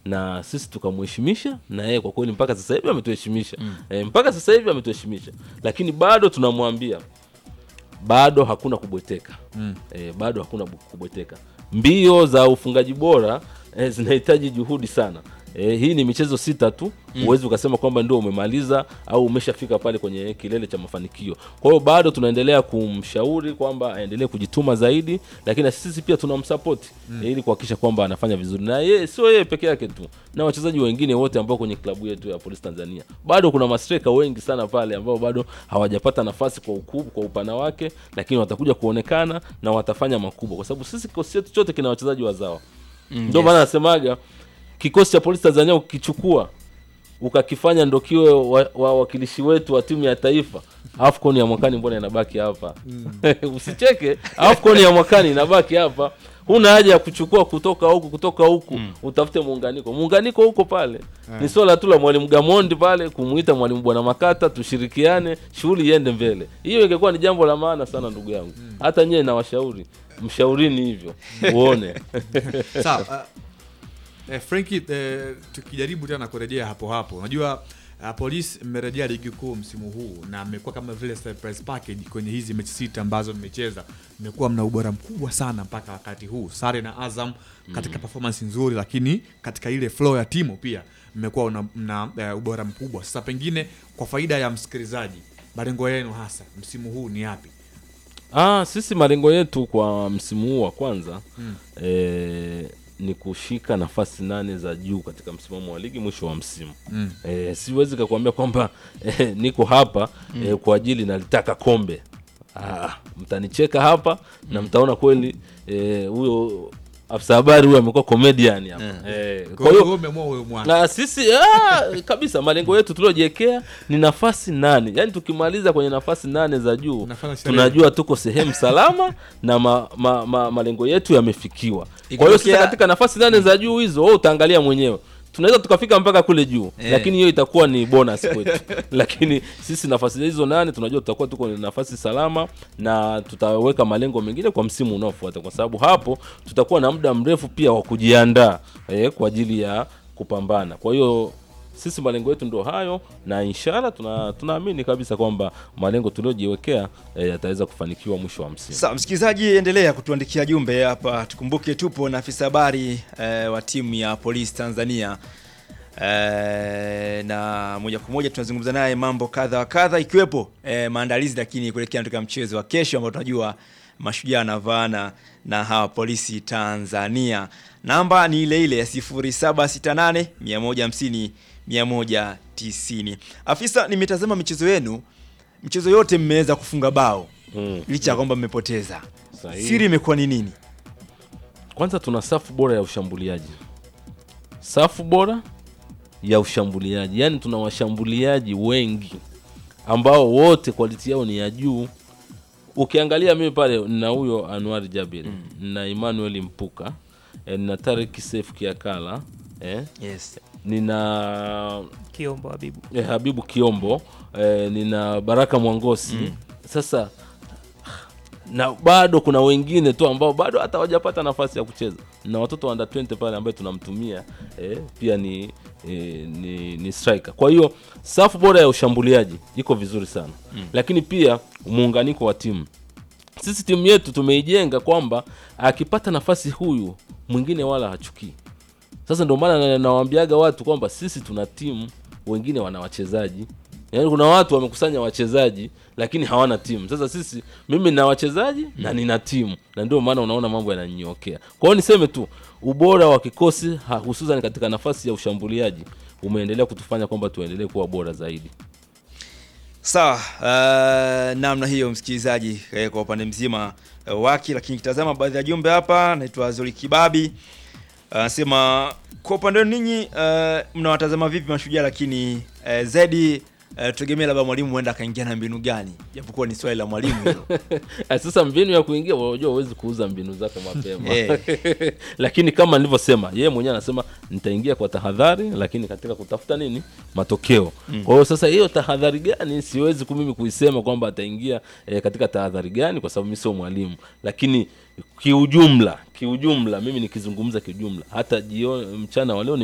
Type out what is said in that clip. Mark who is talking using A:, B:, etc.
A: na sisi tukamheshimisha na yeye kwa kweli mpaka sasa hivi ametuheshimisha mm. e, mpaka sasa hivi ametuheshimisha lakini bado tunamwambia bado hakuna kubweteka mm. e, bado hakuna bu- kubweteka mbio za ufungaji bora e, zinahitaji juhudi sana e, hii ni michezo sita tu huwezi ukasema kwamba ndio umemaliza au umeshafika pale kwenye kilele cha mafanikio kwa hiyo bado tunaendelea kumshauri kwamba aendelee kujituma zaidi lakini na sisi pia tunamsapoti mm. ili kuhakikisha kwamba anafanya vizuri na yeye sio yeye peke yake tu na wachezaji wengine wote ambao kwenye klabu yetu ya polisi tanzania bado kuna mastreka wengi sana pale ambao bado hawajapata nafasi kwa ukubwa kwa upana wake lakini watakuja kuonekana na watafanya makubwa kwa sababu sisi kikosi chetu chote kina wachezaji wazawa mm, ndio maana nasemaga kikosi cha polisi tanzania ukikichukua ukakifanya ndo kiwe wa- wawakilishi wetu wa timu ya taifa afcon ya mwakani mbona inabaki hapa usicheke afcon ya mwakani inabaki hapa huna haja ya kuchukua kutoka huku kutoka huku utafute muunganiko muunganiko huko pale ni swala tu la mwalimu gamondi pale kumuita mwalimu bwana makata tushirikiane shughuli iende mbele hiyo ingekuwa ni jambo la maana sana ndugu yangu hata nyewe nawashauri mshaurini hivyo uone
B: sawa uh, eh, Franki eh, tukijaribu tena kurejea hapo hapo unajua uh, polisi mmerejea ligi kuu msimu huu na mmekuwa kama vile surprise package kwenye hizi mechi sita ambazo mmecheza mmekuwa mna ubora mkubwa sana mpaka wakati huu sare na azam katika performance nzuri lakini katika ile flow ya timu pia mmekuwa una- mna uh, ubora mkubwa sasa pengine kwa faida ya msikilizaji malengo yenu hasa msimu huu ni yapi
A: Ah, sisi malengo yetu kwa msimu huu wa kwanza mm. e, ni kushika nafasi nane za juu katika msimamo wa ligi mwisho wa msimu mm. e, siwezi kakuambia kwamba e, niko hapa mm. e, kwa ajili nalitaka kombe ah, mtanicheka hapa na mtaona kweli eh, huyo afisa habari huyo amekuwa comedian hapa eh,
B: Kwa
A: kwa hiyo
B: hiyo umeamua huyo mwana
A: na sisi ah, kabisa malengo yetu tuliojiwekea ni nafasi nane yaani tukimaliza kwenye nafasi nane za juu
B: Unafanya sherehe.
A: tunajua tuko sehemu salama na ma, ma, ma, malengo yetu yamefikiwa kwa hiyo sasa
C: Ikitokea-
A: katika nafasi nane za juu hizo wewe utaangalia mwenyewe tunaweza tukafika mpaka kule juu
C: Eh.
A: lakini hiyo itakuwa ni bonus kwetu lakini sisi nafasi hizo nane tunajua tutakuwa tuko ni nafasi salama na tutaweka malengo mengine kwa msimu unaofuata kwa sababu hapo tutakuwa na muda mrefu pia wa kujiandaa eh, kwa ajili ya kupambana kwa hiyo sisi malengo yetu ndo hayo na inshallah tuna tunaamini kabisa kwamba malengo tuliojiwekea eh, yataweza kufanikiwa mwisho wa msimu
C: Sawa, msikilizaji, endelea kutuandikia jumbe hapa. Tukumbuke tupo na afisa habari eh, wa timu ya polisi Tanzania eh, na moja kwa moja tunazungumza naye mambo kadha wa kadha, ikiwepo eh, maandalizi lakini kuelekea katika mchezo wa kesho ambao tunajua mashujaa wanavaana na hawa polisi Tanzania. Namba ni ile ile ya 0768 150 190. Afisa, nimetazama michezo yenu, michezo yote mmeweza kufunga bao
A: mm.
C: licha ya kwamba mmepoteza.
A: Sahihi.
C: Siri imekuwa ni nini?
A: kwanza tuna safu bora ya ushambuliaji safu bora ya ushambuliaji yaani tuna washambuliaji wengi ambao wote quality yao ni ya juu ukiangalia mimi pale nina huyo anuari jabir mm. nina emmanuel mpuka eh, nina tarik sef kiakala eh,
C: Yes.
A: nina
D: Kiombo Habibu.
A: eh, habibu kiombo eh, nina baraka mwangosi mm. sasa na bado kuna wengine tu ambao bado hata hawajapata nafasi ya kucheza na watoto wa under 20 pale ambaye tunamtumia eh, pia ni, eh, ni ni striker kwa hiyo safu bora ya ushambuliaji iko vizuri sana mm. lakini pia muunganiko wa timu sisi timu yetu tumeijenga kwamba akipata nafasi huyu mwingine wala hachukii sasa ndio maana na- nawaambiaga watu kwamba sisi tuna timu wengine wana wachezaji yaani kuna watu wamekusanya wachezaji lakini hawana timu sasa sisi mimi nina wachezaji na nina timu na ndio maana unaona mambo yananyokea kwa hiyo niseme tu ubora wa kikosi ha- hususan katika nafasi ya ushambuliaji umeendelea kutufanya kwamba tuendelee kuwa bora zaidi
C: Sawa, uh, namna hiyo msikilizaji, eh, kwa upande mzima eh, wake, lakini kitazama baadhi ya jumbe hapa. Naitwa Zuri Kibabi anasema kwa upande wenu ninyi uh, mnawatazama vipi mashujaa, lakini uh, zaidi uh, tutegemea labda mwalimu huenda akaingia na mbinu gani, japokuwa ni swali la mwalimu hilo.
A: Ah, sasa mbinu ya kuingia unajua huwezi kuuza mbinu zako mapema
C: Eh.
A: lakini kama nilivyosema yeye mwenyewe anasema nitaingia kwa tahadhari lakini katika kutafuta nini matokeo kwa hiyo sasa hiyo tahadhari gani siwezi ku- mimi kuisema kwamba ataingia eh, katika tahadhari gani kwa sababu mi sio mwalimu lakini kiujumla kiujumla mimi nikizungumza kiujumla hata jioni mchana wa leo